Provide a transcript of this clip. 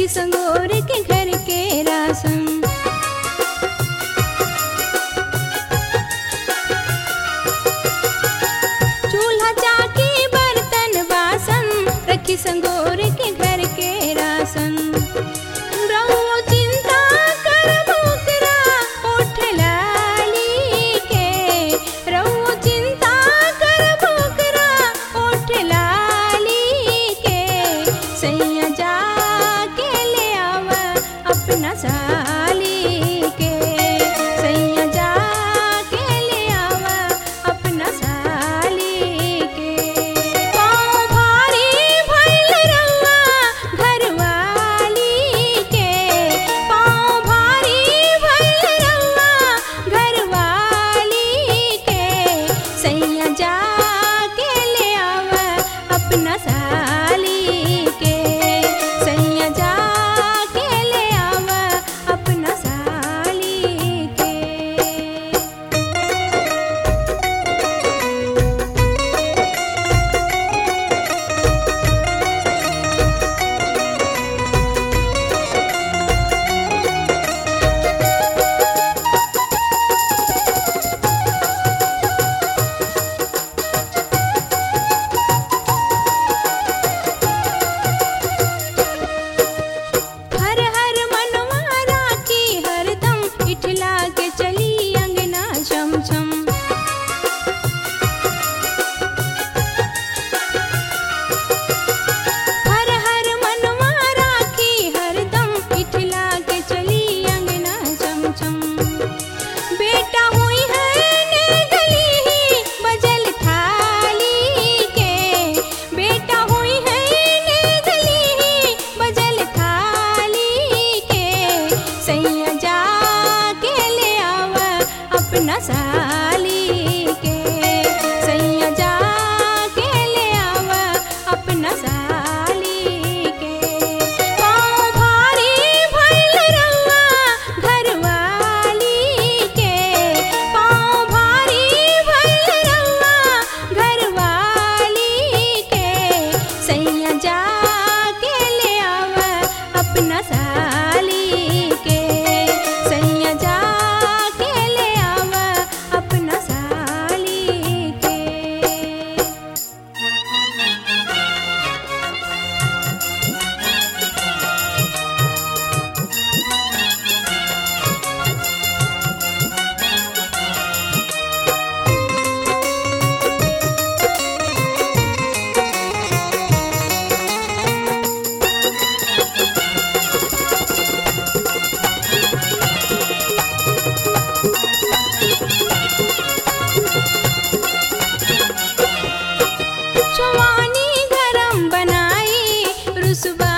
संगोर के घर के रासन चूल्हा चाकी बर्तन बासन रखी संगोर के घर के रासन रहुओ चिंता कर भोकरा उठ लाली के रहुओ चिंता कर भोकरा उठ लाली के सैया जा के ले आव अपना साली के सैया जा के ले आव अपना साली के पाँव भारी भइल रउआ घरवाली के पाँव भारी भइल रउआ घरवाली के सैया जा के ले आव अपना साली के सैया जा के ले आव अपना साली के हर हर मनवा राखी हरदम इठला के चली अंगना छम छम हर हर मनवा राखी हरदम इठला के चली अंगना छम छम बेटा हुई है ने गली ही बजल थाली के बेटा हुई है ने गली ही बजल थाली के सैया जा के ले आव अपना साली के सैया जा के ले आव अपना साली के पाँव भारी भइल रउआ घरवाली के पाँव भारी भइल रउआ घरवाली के सैया जा के ले आव अपना साली के सैया जा के ले आव अपना साली के चवानी गरम बनाई रुसवा